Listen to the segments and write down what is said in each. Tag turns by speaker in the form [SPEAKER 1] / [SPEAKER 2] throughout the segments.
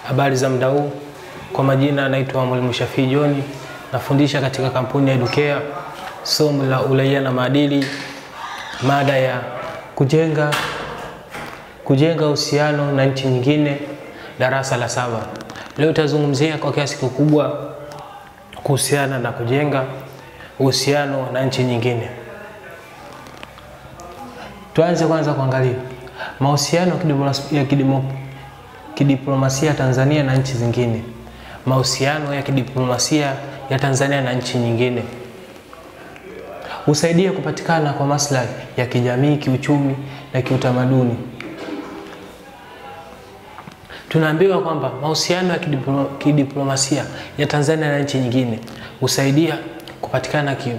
[SPEAKER 1] Habari za muda huu, kwa majina naitwa Mwalimu Shafii John, nafundisha katika kampuni ya Educare somo la uraia na maadili, mada ya kujenga kujenga uhusiano na nchi nyingine, darasa la saba. Leo tutazungumzia kwa kiasi kikubwa kuhusiana na kujenga uhusiano na nchi nyingine. Tuanze kwanza kuangalia mahusiano ya kidimo, kidiplomasia Tanzania na nchi zingine. Mahusiano ya kidiplomasia ya Tanzania na nchi nyingine husaidia kupatikana kwa maslahi ya kijamii, kiuchumi na kiutamaduni. Tunaambiwa kwamba mahusiano ya kidiplo, kidiplomasia ya Tanzania na nchi nyingine husaidia kupatikana ki,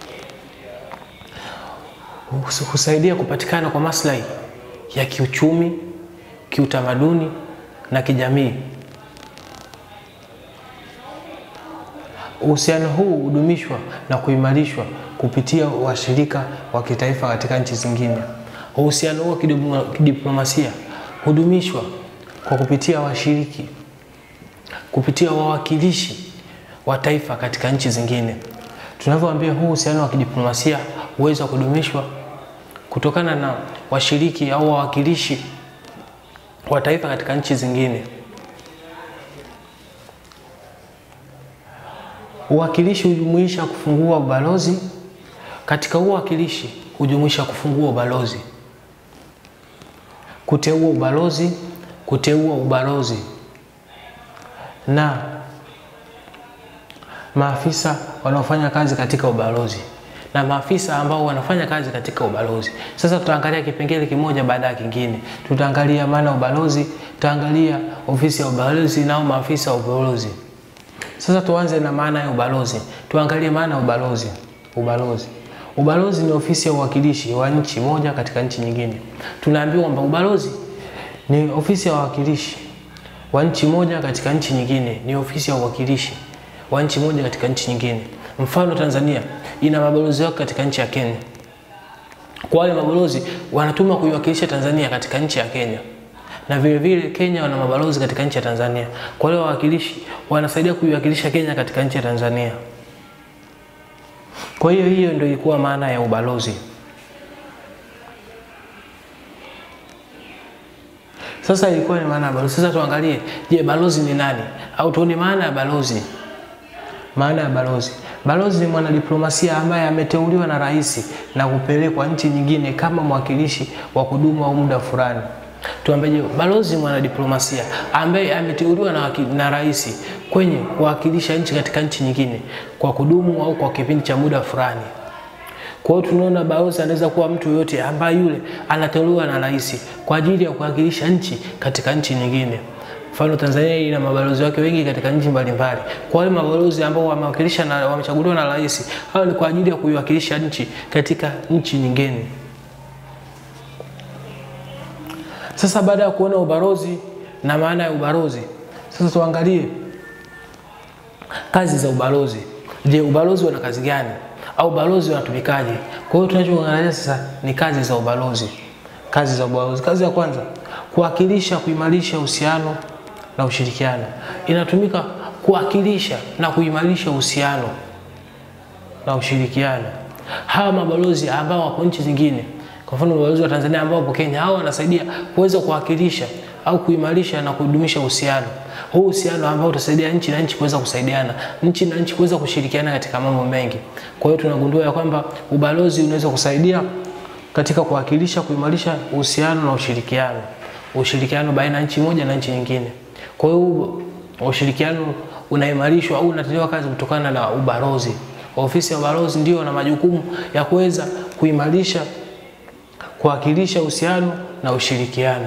[SPEAKER 1] husaidia kupatikana kwa maslahi ya kiuchumi, kiutamaduni na kijamii. Uhusiano huu hudumishwa na kuimarishwa kupitia washirika wa kitaifa katika nchi zingine. Uhusiano huo wa kidiplomasia hudumishwa kwa kupitia washiriki, kupitia wawakilishi wa taifa katika nchi zingine. Tunavyoambia huu uhusiano wa kidiplomasia huweza kudumishwa kutokana na washiriki au wawakilishi wa taifa katika nchi zingine. Uwakilishi hujumuisha kufungua ubalozi. Katika uwakilishi hujumuisha kufungua ubalozi, kuteua ubalozi, kuteua ubalozi na maafisa wanaofanya kazi katika ubalozi na maafisa ambao wanafanya kazi katika ubalozi. Sasa tutaangalia kipengele kimoja baada ya kingine. Tutaangalia maana ya ubalozi, tutaangalia ofisi ya ubalozi nao maafisa wa ubalozi. Sasa tuanze na maana ya ubalozi. Tuangalie maana ya ubalozi. Ubalozi. Ubalozi ni ofisi ya uwakilishi wa nchi moja katika nchi nyingine. Tunaambiwa kwamba ubalozi ni ofisi ya uwakilishi wa nchi moja katika nchi nyingine, ni ofisi ya uwakilishi wa nchi moja katika nchi nyingine. Mfano, Tanzania ina mabalozi wake katika nchi ya Kenya. Kwa wale mabalozi wanatuma kuiwakilisha Tanzania katika nchi ya Kenya, na vile vile Kenya wana mabalozi katika nchi ya Tanzania. Kwa wale wawakilishi wanasaidia kuiwakilisha Kenya katika nchi ya Tanzania. Kwa hiyo hiyo ndio ilikuwa maana ya ubalozi. Sasa ilikuwa ni maana ya balozi. Sasa tuangalie, je, balozi ni nani? Au tuone maana ya balozi. Maana ya balozi. Balozi ni mwanadiplomasia ambaye ameteuliwa na rais na kupelekwa nchi nyingine kama mwakilishi wa kudumu au muda fulani. Tuambeje? Balozi mwanadiplomasia ambaye ameteuliwa na, na rais kwenye kuwakilisha nchi katika nchi nyingine kwa kudumu au kwa kipindi cha muda fulani. Kwa hiyo tunaona balozi anaweza kuwa mtu yoyote ambaye yule anateuliwa na rais kwa ajili ya kuwakilisha nchi katika nchi nyingine. Mfano, Tanzania ina mabalozi wake wengi katika nchi mbalimbali. Kwa wale mabalozi ambao wamewakilisha na wamechaguliwa na rais, hao ni kwa ajili ya kuiwakilisha nchi katika nchi nyingine. Sasa baada ya kuona ubalozi na maana ya ubalozi, sasa tuangalie kazi za ubalozi. Je, ubalozi una kazi gani? Au ubalozi unatumikaje? Kwa hiyo tunachoangalia sasa ni kazi za ubalozi. Kazi za ubalozi. Kazi ya kwanza, kuwakilisha, kuimarisha uhusiano na ushirikiano. Inatumika kuwakilisha na kuimarisha uhusiano na ushirikiano. Hawa mabalozi ambao wapo nchi zingine, kwa mfano mabalozi wa Tanzania ambao wapo Kenya, hao wanasaidia kuweza kuwakilisha au kuimarisha na kudumisha uhusiano. Huu uhusiano ambao utasaidia nchi na nchi kuweza kusaidiana, nchi na nchi kuweza kushirikiana katika mambo mengi. Kwa hiyo tunagundua ya kwamba ubalozi unaweza kusaidia katika kuwakilisha, kuimarisha uhusiano na ushirikiano, ushirikiano baina ya nchi moja na nchi nyingine. Kwa hiyo ushirikiano unaimarishwa au unatendewa kazi kutokana na ubalozi. Ofisi ya ubalozi ndio na majukumu ya kuweza kuimarisha, kuwakilisha uhusiano na ushirikiano,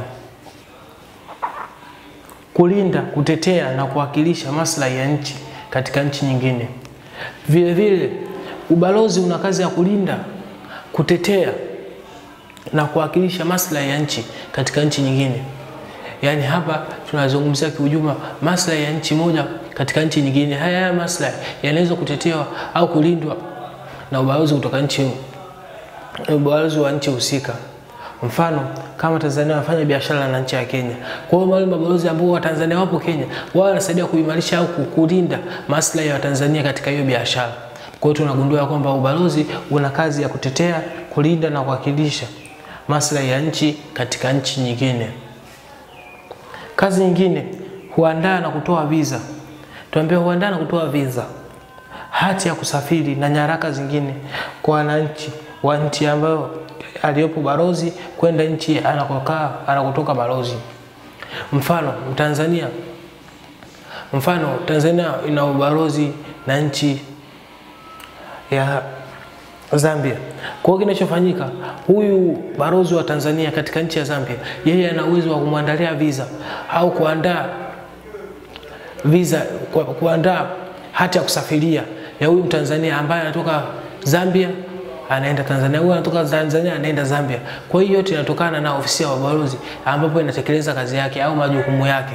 [SPEAKER 1] kulinda, kutetea na kuwakilisha maslahi ya nchi katika nchi nyingine. Vile vile ubalozi una kazi ya kulinda, kutetea na kuwakilisha maslahi ya nchi katika nchi nyingine. Yaani hapa tunazungumzia kiujumla maslahi ya nchi moja katika nchi nyingine. Haya haya maslahi yanaweza kutetewa au kulindwa na ubalozi kutoka nchi ubalozi wa nchi husika. Mfano kama Tanzania wanafanya biashara na nchi ya Kenya, kwa hiyo wale mabalozi ambao wa Tanzania wapo Kenya, wao wanasaidia kuimarisha au kulinda maslahi ya Watanzania katika hiyo biashara. Kwa hiyo tunagundua kwamba ubalozi una kazi ya kutetea, kulinda na kuwakilisha maslahi ya nchi katika nchi nyingine. Kazi nyingine, huandaa na kutoa visa. Tuambia huandaa na kutoa visa, hati ya kusafiri na nyaraka zingine kwa wananchi wa nchi ambayo aliyopo balozi kwenda nchi anakokaa anakotoka balozi. Mfano Tanzania, mfano Tanzania ina ubalozi na nchi ya Zambia. Kwa hiyo kinachofanyika, huyu balozi wa Tanzania katika nchi ya Zambia, yeye ana uwezo wa kumwandalia visa au kuandaa visa, ku, kuandaa hati ya kusafiria ya huyu Mtanzania ambaye anatoka Zambia anaenda Tanzania, huyu anatoka Tanzania anaenda Zambia. Kwa hiyo yote inatokana na ofisi ya balozi ambapo inatekeleza kazi yake au majukumu yake.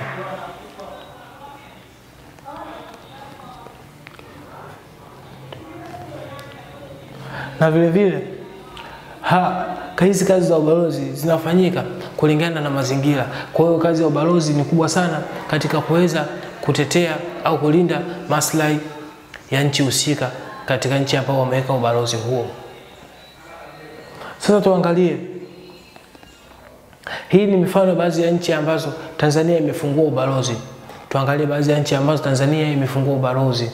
[SPEAKER 1] na vile vile ha, hizi kazi za ubalozi zinafanyika kulingana na mazingira. Kwa hiyo kazi ya ubalozi ni kubwa sana katika kuweza kutetea au kulinda maslahi ya nchi husika katika nchi ambao wameweka ubalozi huo. Sasa tuangalie, hii ni mifano baadhi ya nchi ambazo Tanzania imefungua ubalozi. Tuangalie baadhi ya nchi ambazo Tanzania imefungua ubalozi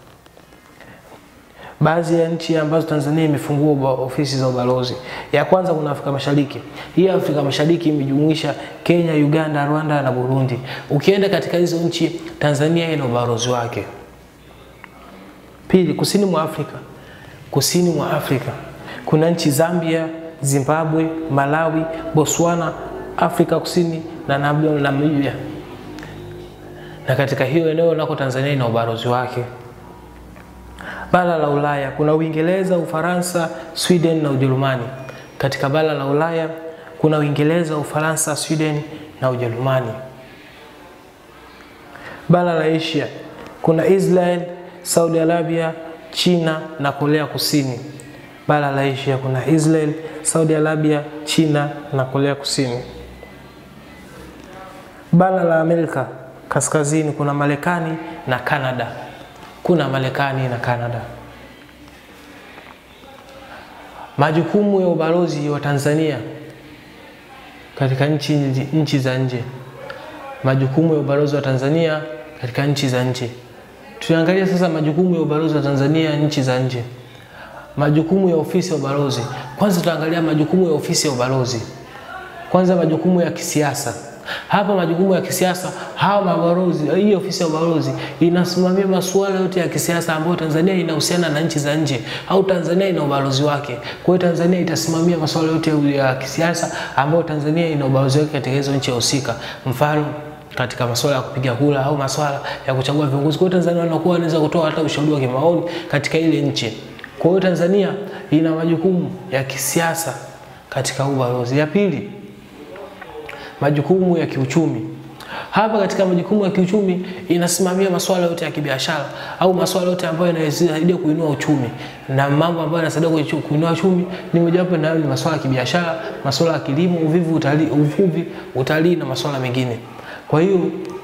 [SPEAKER 1] baadhi ya nchi ambazo Tanzania imefungua ofisi za ubalozi. Ya kwanza kuna Afrika Mashariki. Hii Afrika Mashariki imejumuisha Kenya, Uganda, Rwanda na Burundi. Ukienda katika hizo nchi, Tanzania ina ubalozi wake. Pili, kusini mwa Afrika. Kusini mwa Afrika kuna nchi Zambia, Zimbabwe, Malawi, Botswana, Afrika Kusini na Namibia, na katika hiyo eneo nako Tanzania ina ubalozi wake. Bara la Ulaya kuna Uingereza, Ufaransa, Sweden na Ujerumani. Katika bara la Ulaya kuna Uingereza, Ufaransa, Sweden na Ujerumani. Bara la Asia kuna Israel, Saudi Arabia, China na Korea Kusini. Bara la Asia kuna Israel, Saudi Arabia, China na Korea Kusini. Bara la Amerika Kaskazini kuna Marekani na Kanada kuna Marekani na Kanada. Majukumu ya ubalozi wa Tanzania katika nchi, nchi za nje. Majukumu ya ubalozi wa Tanzania katika nchi za nje. Tuangalie sasa majukumu ya ubalozi wa Tanzania nchi za nje. Majukumu ya ofisi ya ubalozi. Kwanza tutaangalia majukumu ya ofisi ya ubalozi. Kwanza majukumu ya kisiasa. Hapa majukumu ya kisiasa, hawa mabalozi, hii ofisi ya ubalozi inasimamia masuala yote ya kisiasa ambayo Tanzania inahusiana na nchi za nje au Tanzania ina ubalozi wake. Kwa hiyo Tanzania itasimamia masuala yote ya kisiasa ambayo Tanzania ina ubalozi wake katika hizo nchi husika. Mfano katika masuala ya kupiga kura au masuala ya kuchagua viongozi. Kwa hiyo Tanzania wanakuwa wanaweza kutoa hata ushauri wa kimaoni katika ile nchi. Kwa hiyo Tanzania ina majukumu ya kisiasa katika ubalozi. Ya pili, majukumu ya kiuchumi. Hapa katika majukumu ya kiuchumi inasimamia masuala yote ya kibiashara au masuala yote ambayo yanasaidia kuinua uchumi, na mambo ambayo yanasaidia kuinua uchumi ni mojawapo nayo ni masuala ya kibiashara, masuala ya kilimo, uvuvi, utalii, uvuvi, utalii na masuala mengine. Kwa hiyo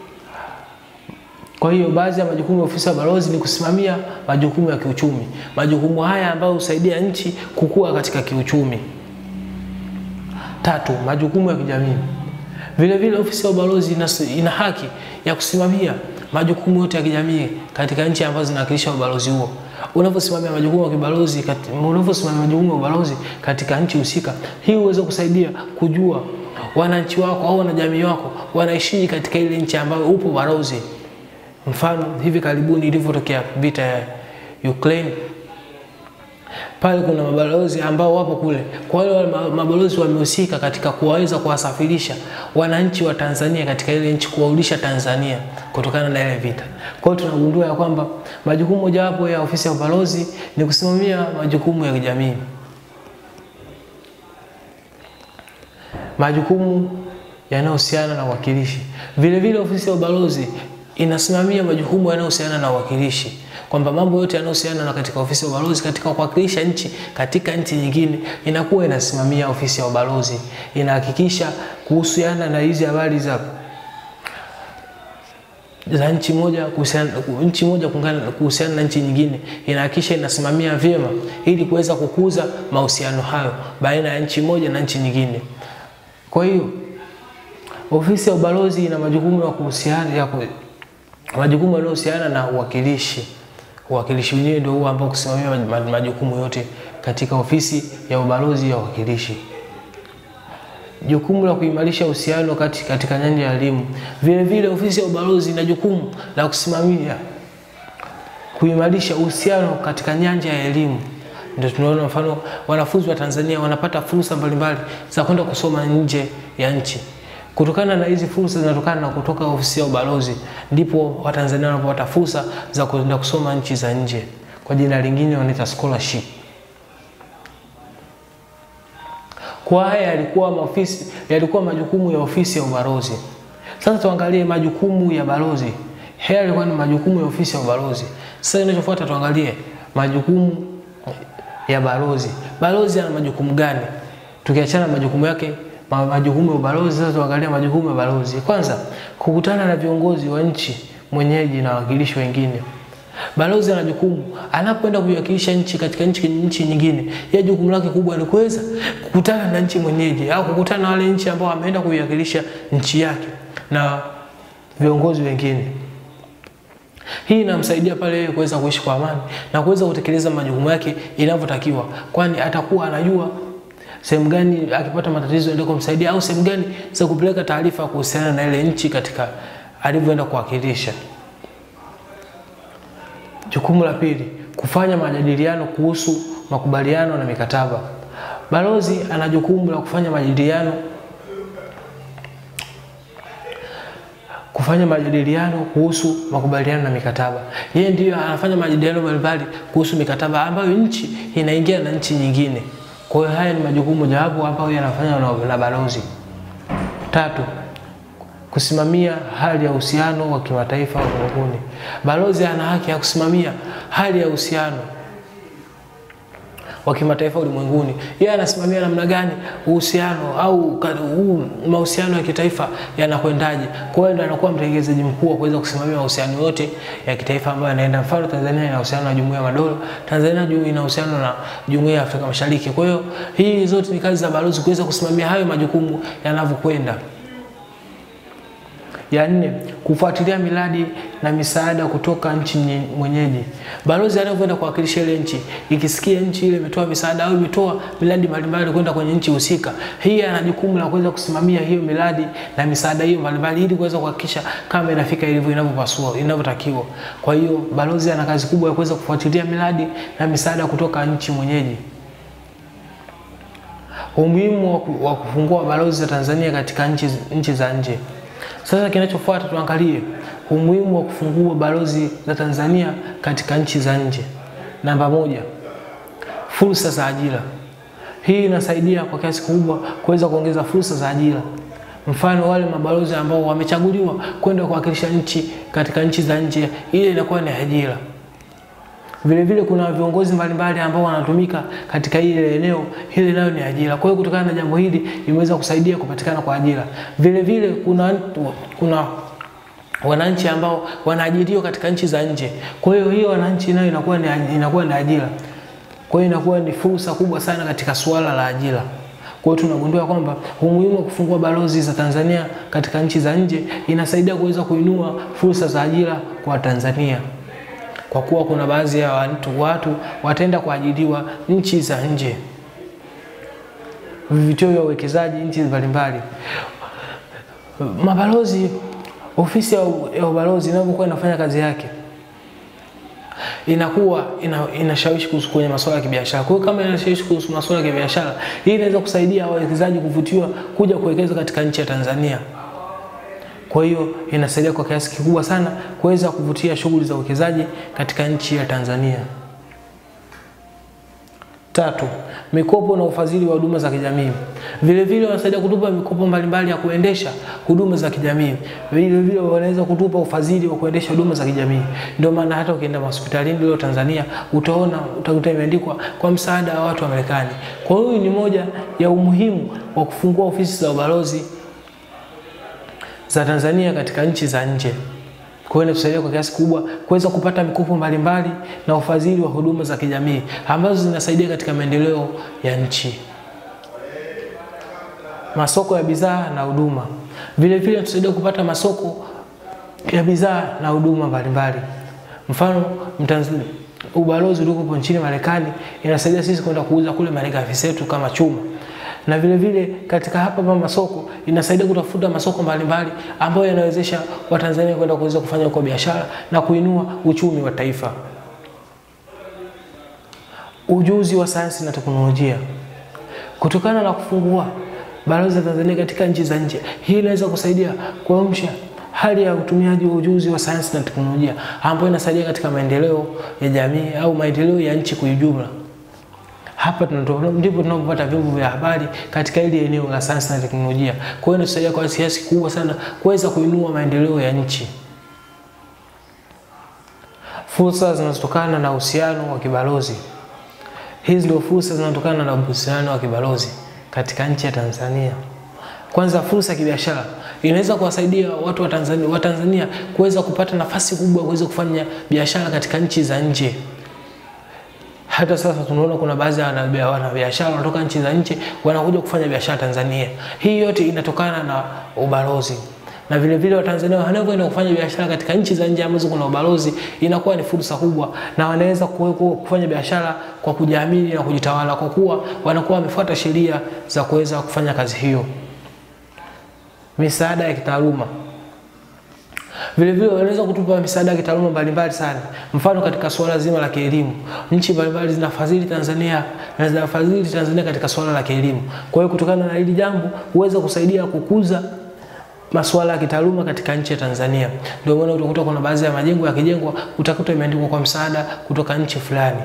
[SPEAKER 1] kwa hiyo baadhi ya majukumu ya ofisi ya balozi ni kusimamia majukumu ya kiuchumi, majukumu haya ambayo husaidia nchi kukua katika kiuchumi. Tatu, majukumu ya kijamii. Vile vile ofisi ya ubalozi ina, ina haki ya kusimamia majukumu yote ya kijamii katika nchi ambazo zinawakilisha ubalozi huo. Unaposimamia majukumu ya kibalozi, unaposimamia majukumu ya ubalozi katika nchi husika, hii huweza kusaidia kujua wananchi wako au wanajamii wako wanaishiji katika ile nchi ambayo upo balozi. Mfano, hivi karibuni ilivyotokea vita ya Ukraine pale kuna mabalozi ambao wapo kule. Kwa hiyo mabalozi wamehusika katika kuwaweza kuwasafirisha wananchi wa Tanzania katika ile nchi, kuwarudisha Tanzania kutokana na ile vita. Kwa hiyo tunagundua ya kwamba majukumu mojawapo ya ofisi ya ubalozi ni kusimamia majukumu ya kijamii. Majukumu yanayohusiana na uwakilishi. Vile vile ofisi ya ubalozi inasimamia majukumu yanayohusiana na uwakilishi, kwamba mambo yote yanayohusiana na katika ofisi ya ubalozi katika kuwakilisha nchi katika nchi nyingine inakuwa inasimamia ofisi ya ubalozi, inahakikisha kuhusiana na hizi habari za za nchi moja kuhusiana nchi moja kuhusiana na nchi nyingine, inahakikisha inasimamia vyema ili kuweza kukuza mahusiano hayo baina ya nchi moja na nchi nyingine. Kwa hiyo ofisi ya ubalozi ina majukumu ya kuhusiana ya ku, majukumu yanayohusiana na uwakilishi. Uwakilishi wenyewe ndio huo ambao kusimamia majukumu yote katika ofisi ya ubalozi ya uwakilishi. Jukumu la kuimarisha uhusiano kati katika nyanja ya elimu. Vile vile ofisi ya ubalozi ina jukumu la kusimamia kuimarisha uhusiano katika nyanja ya elimu. Ndio tunaona mfano wanafunzi wa Tanzania wanapata fursa mbalimbali za kwenda kusoma nje ya nchi. Kutokana na hizi fursa zinatokana na kutoka ofisi ya ubalozi, ndipo Watanzania wanapopata fursa za kwenda kusoma nchi za nje, kwa jina lingine wanaita scholarship. Kwa haya yalikuwa maofisi, yalikuwa majukumu ya ofisi ya ubalozi. Sasa tuangalie majukumu ya balozi. Haya yalikuwa ni majukumu ya ofisi ya ubalozi. Sasa inachofuata tuangalie majukumu ya balozi. Balozi ana majukumu gani? Tukiachana majukumu yake majukumu ya ubalozi, sasa tuangalie majukumu ya balozi. Kwanza, kukutana na viongozi wa nchi mwenyeji na wawakilishi wengine. Balozi ana jukumu anapoenda kuiwakilisha nchi katika nchi, nchi nyingine, ya jukumu lake kubwa ni kuweza kukutana na nchi mwenyeji au kukutana na wale nchi ambao ameenda kuiwakilisha nchi yake na viongozi wengine. Hii inamsaidia pale yeye kuweza kuishi kwa amani na kuweza kutekeleza majukumu yake inavyotakiwa, kwani atakuwa anajua sehemu gani akipata matatizo ndio kumsaidia au sehemu gani za kupeleka taarifa kuhusiana na ile nchi katika alivyoenda kuwakilisha. Jukumu la pili, kufanya majadiliano kuhusu makubaliano na mikataba. Balozi ana jukumu la kufanya majadiliano kufanya majadiliano kuhusu makubaliano na mikataba. Yeye ndiyo anafanya majadiliano mbalimbali kuhusu mikataba ambayo nchi inaingia na nchi nyingine. Kwa hiyo haya ni majukumu mojawapo ambayo yanafanywa na, na balozi. Tatu, kusimamia hali ya uhusiano wa kimataifa ulimwenguni. Balozi ana haki ya kusimamia hali ya uhusiano wa kimataifa ulimwenguni. Yeye anasimamia namna gani uhusiano au mahusiano ya kitaifa yanakwendaje. Kwa hiyo ndo anakuwa mtengenezaji mkuu wa kuweza kusimamia mahusiano yote ya kitaifa ambayo yanaenda. Mfano, Tanzania ina uhusiano na Jumuiya ya Madola, Tanzania ina uhusiano na Jumuiya ya Afrika Mashariki. Kwa hiyo hii zote ni kazi za balozi kuweza kusimamia hayo majukumu yanavyokwenda. Ya nne, kufuatilia miradi na misaada kutoka nchi mwenyeji. Balozi anavyoenda kuwakilisha ile nchi, ikisikia nchi ile imetoa misaada au imetoa miradi mbalimbali kwenda kwenye nchi husika, hii ana jukumu la kuweza kusimamia hiyo miradi na misaada hiyo mbalimbali ili kuweza kuhakikisha kama inafika ilivyo inavyopaswa inavyotakiwa. Kwa hiyo balozi ana kazi kubwa ya kuweza kufuatilia miradi na misaada kutoka nchi mwenyeji. Umuhimu wa kufungua balozi za Tanzania katika nchi, nchi za nje. Sasa kinachofuata tuangalie umuhimu wa kufungua balozi za Tanzania katika nchi za nje. Namba moja, fursa za ajira. Hii inasaidia kwa kiasi kikubwa kuweza kuongeza fursa za ajira. Mfano, wale mabalozi ambao wamechaguliwa kwenda kuwakilisha nchi katika nchi za nje, ile inakuwa ni ajira. Vile vile kuna viongozi mbalimbali ambao wanatumika katika ile eneo, hili nayo ni ajira. Kwa hiyo kutokana na jambo hili imeweza kusaidia kupatikana kwa ajira. Vile vile kuna kuna wananchi ambao wanaajiriwa katika nchi za nje. Kwa hiyo hiyo wananchi nayo inakuwa ni inakuwa ni ajira. Kwa hiyo inakuwa ni fursa kubwa sana katika suala la ajira. Kwa hiyo tunagundua kwamba umuhimu wa kufungua balozi za Tanzania katika nchi za nje inasaidia kuweza kuinua fursa za ajira kwa Tanzania kwa kuwa kuna baadhi ya watu, watu wataenda kuajiriwa nchi za nje, vivutio vya uwekezaji nchi mbalimbali. Mabalozi, ofisi ya ubalozi inapokuwa inafanya kazi yake inakuwa ina, inashawishi kuhusu kwenye masuala ya kibiashara. Kwa hiyo kama inashawishi kuhusu masuala ya kibiashara, hii inaweza kusaidia wawekezaji kuvutiwa kuja kuwekeza katika nchi ya Tanzania. Kwa hiyo inasaidia kwa kiasi kikubwa sana kuweza kuvutia shughuli za uwekezaji katika nchi ya Tanzania. Tatu, mikopo na ufadhili wa huduma za kijamii. Vile vile wanasaidia kutupa mikopo mbalimbali ya kuendesha huduma za kijamii. Vile vile wanaweza kutupa ufadhili wa kuendesha huduma za kijamii. Ndio maana hata ukienda hospitalini leo Tanzania utaona utakuta imeandikwa kwa msaada wa watu wa Marekani. Kwa hiyo ni moja ya umuhimu wa kufungua ofisi za ubalozi za Tanzania katika nchi za nje. Kwa hiyo inatusaidia kwa kiasi kubwa kuweza kupata mikopo mbalimbali na ufadhili wa huduma za kijamii ambazo zinasaidia katika maendeleo ya nchi. Masoko ya bidhaa na huduma. Vile vile inatusaidia kupata masoko ya bidhaa na huduma mbalimbali. Mfano, Mtanzania ubalozi uliopo nchini Marekani inasaidia sisi kwenda kuuza kule malighafi zetu kama chuma na vile vile katika hapa hapa masoko inasaidia kutafuta masoko mbalimbali ambayo yanawezesha Watanzania kwenda kuweza kufanya huko biashara na kuinua uchumi wa taifa. Ujuzi wa sayansi na teknolojia. Kutokana na kufungua balozi za Tanzania katika nchi za nje, hii inaweza kusaidia kuamsha hali ya utumiaji wa ujuzi wa sayansi na teknolojia ambayo inasaidia katika maendeleo ya jamii au maendeleo ya nchi kwa ujumla. Hapa ndipo tunapopata vyombo vya habari katika ile eneo la sayansi na teknolojia. Kwa hiyo inasaidia kwa kiasi kubwa sana kuweza kuinua maendeleo ya nchi. Fursa zinazotokana na uhusiano wa kibalozi. Hizi ndio fursa zinazotokana na uhusiano wa kibalozi katika nchi ya Tanzania. Kwanza, fursa ya kibiashara inaweza kuwasaidia watu wa Tanzania, wa Tanzania kuweza kupata nafasi kubwa kuweza kufanya biashara katika nchi za nje. Hata sasa tunaona kuna baadhi ya wanabiashara wanatoka nchi za nje wanakuja kufanya biashara Tanzania. Hii yote inatokana na ubalozi. Na vile vile Watanzania wanaokwenda kufanya biashara katika nchi za nje ambazo kuna ubalozi, inakuwa ni fursa kubwa, na wanaweza kufanya biashara kwa kujiamini na kujitawala, kwa kuwa wanakuwa wamefuata sheria za kuweza kufanya kazi hiyo. Misaada ya kitaaluma vile vile wanaweza kutupa misaada ya kitaaluma mbalimbali sana. Mfano, katika suala zima la kielimu, nchi mbalimbali zinafadhili Tanzania na zinafadhili Tanzania katika suala la kielimu. Kwa hiyo kutokana na hili jambo huweza kusaidia kukuza masuala ya kitaaluma katika nchi ya Tanzania. Ndio maana utakuta kuna baadhi ya majengo yakijengwa utakuta imeandikwa kwa msaada kutoka nchi fulani.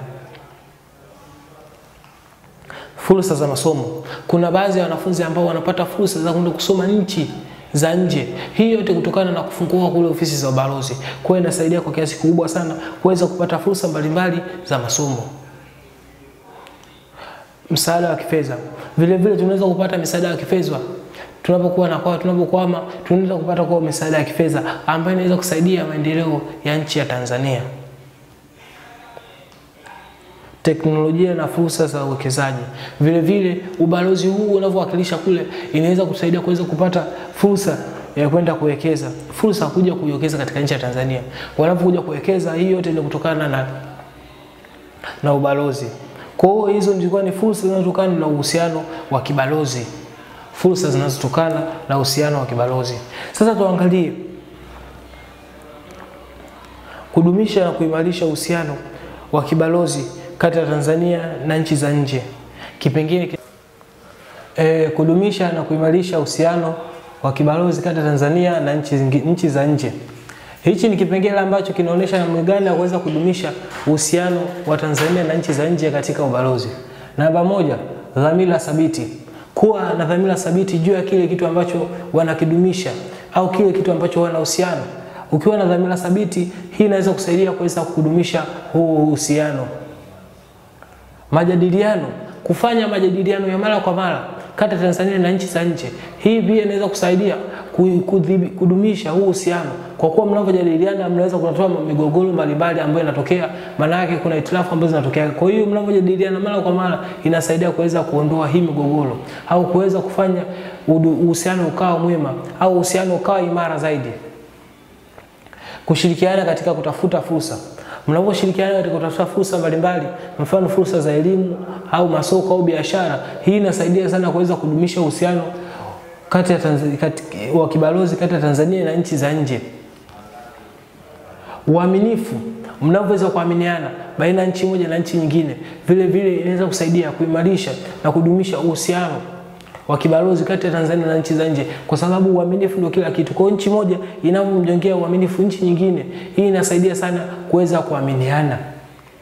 [SPEAKER 1] Fursa za masomo. Kuna baadhi ya wanafunzi ambao wanapata fursa za kwenda kusoma nchi za nje. Hii yote kutokana na kufungua kule ofisi za ubalozi. Kwa hiyo inasaidia kwa kiasi kikubwa sana kuweza kupata fursa mbalimbali za masomo. Msaada wa kifedha. Vile vile tunaweza kupata misaada ya kifedha tunapokuwa na kwa tunapokwama, tunaweza kupata kwa misaada ya kifedha ambayo inaweza kusaidia maendeleo ya nchi ya Tanzania. Teknolojia na fursa za uwekezaji. Vile vile ubalozi huu unavyowakilisha kule inaweza kusaidia kuweza kupata fursa ya kwenda kuwekeza, fursa kuja kuwekeza katika nchi ya Tanzania. Wanapokuja kuwekeza, hii yote ni kutokana na na ubalozi. Kwa hiyo hizo zilikuwa ni fursa zinazotokana na uhusiano wa kibalozi, fursa zinazotokana na uhusiano wa kibalozi. Sasa tuangalie kudumisha na kuimarisha uhusiano wa kibalozi kati ya Tanzania na nchi za nje. Kipengele e, kudumisha na kuimarisha uhusiano wa kibalozi kati ya Tanzania na nchi, nchi za nje. Hichi ni kipengele ambacho kinaonyesha namna gani ya kuweza kudumisha uhusiano wa Tanzania na nchi za nje katika ubalozi. Namba moja, dhamira thabiti. Kuwa na dhamira thabiti juu ya kile kitu ambacho wanakidumisha au kile kitu ambacho wanahusiano. Ukiwa na dhamira thabiti, hii inaweza kusaidia kuweza kudumisha huu uhusiano. Majadiliano, kufanya majadiliano ya mara kwa mara kati ya Tanzania na nchi za nje. Hii pia inaweza kusaidia kudumisha huu uhusiano, kwa kuwa mnavyojadiliana mnaweza kutatua migogoro mbalimbali ambayo inatokea, maana yake kuna itilafu ambazo zinatokea. Kwa hiyo mnavyojadiliana mara kwa mara inasaidia kuweza kuondoa hii migogoro au kuweza kufanya uhusiano ukawa mwema au uhusiano ukawa imara zaidi. Kushirikiana katika kutafuta fursa mnaposhirikiana katika kutafuta fursa mbalimbali, mfano fursa za elimu au masoko au biashara, hii inasaidia sana kuweza kudumisha uhusiano kati ya Tanzania, kati, wa kibalozi kati ya Tanzania na nchi za nje. Uaminifu, mnavyoweza kuaminiana baina ya nchi moja na nchi nyingine, vile vile inaweza kusaidia kuimarisha na kudumisha uhusiano wa kibalozi kati ya Tanzania na nchi za nje, kwa sababu uaminifu ndio kila kitu. Kwa nchi moja inavyomjengea uaminifu nchi nyingine, hii inasaidia sana kuweza kuaminiana.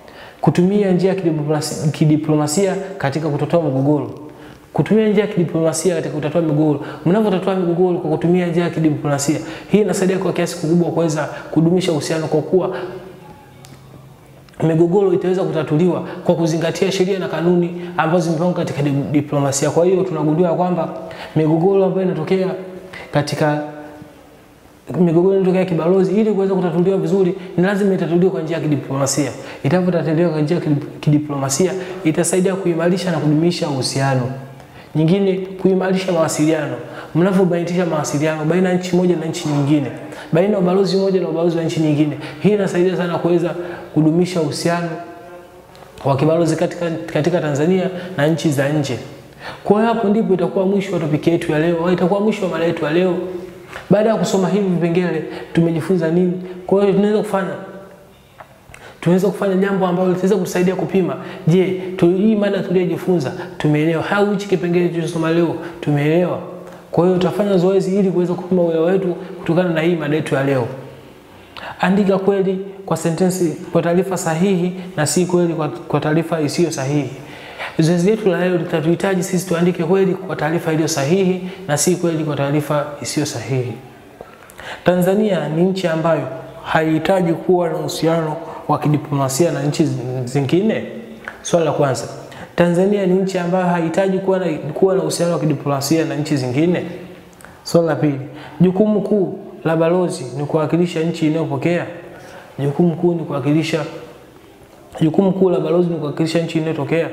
[SPEAKER 1] kutumia njia ya kidiplomasia, kidiplomasia katika kutatua migogoro kutumia njia ya kidiplomasia katika kutatua migogoro. Mnavyotatua migogoro kwa kutumia njia ya kidiplomasia, hii inasaidia kwa kiasi kikubwa kuweza kudumisha uhusiano, kwa kuwa migogoro itaweza kutatuliwa kwa kuzingatia sheria na kanuni ambazo zimepangwa katika diplomasia. Kwa hiyo tunagundua kwamba migogoro ambayo inatokea katika migogoro inatokea kibalozi, ili kuweza kutatuliwa vizuri, ni lazima itatuliwe kwa njia ya kidiplomasia. Itapotatuliwa kwa njia ya kidiplomasia, itasaidia kuimarisha na kudumisha uhusiano. Nyingine, kuimarisha mawasiliano. Mnavyobainisha mawasiliano baina ya nchi moja na nchi nyingine, baina ya ubalozi moja na ubalozi wa nchi nyingine, hii inasaidia sana kuweza kudumisha uhusiano wa kibalozi katika, katika Tanzania na nchi za nje. Kwa hiyo hapo ndipo itakuwa mwisho wa topiki yetu ya leo, au itakuwa mwisho wa mada yetu ya leo. Baada ya kusoma hivi vipengele tumejifunza nini? Kwa hiyo tunaweza kufanya tunaweza kufanya jambo ambalo litaweza kutusaidia kupima, je, hii mada tuliyojifunza tumeelewa au hichi kipengele tulichosoma leo tumeelewa? Kwa hiyo tutafanya zoezi ili kuweza kupima uelewa wetu kutokana na hii mada yetu ya leo. Andika kweli kwa sentensi kwa taarifa sahihi na si kweli kwa, kwa taarifa isiyo sahihi. Zoezi letu la leo litatuhitaji sisi tuandike kweli kwa taarifa iliyo sahihi na si kweli kwa taarifa isiyo sahihi. Tanzania ni nchi ambayo haihitaji kuwa na uhusiano wa kidiplomasia na nchi zingine. Swali la kwanza, Tanzania ni nchi ambayo haihitaji kuwa na kuwa na uhusiano wa kidiplomasia na nchi zingine. Swali la pili, jukumu kuu la balozi ni kuwakilisha nchi inayopokea. Jukumu kuu ni kuwakilisha jukumu kuu la balozi ni kuwakilisha nchi inayotokea.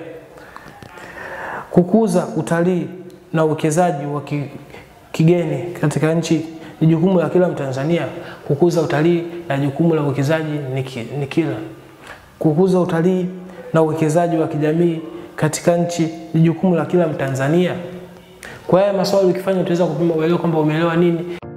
[SPEAKER 1] Kukuza utalii na uwekezaji wa kigeni katika nchi ni jukumu la kila Mtanzania. Kukuza utalii na jukumu la uwekezaji ni kila. Kukuza utalii na uwekezaji wa kijamii katika nchi ni jukumu la kila Mtanzania. Kwa haya maswali ukifanya utaweza kupima uelewa kwamba umeelewa nini.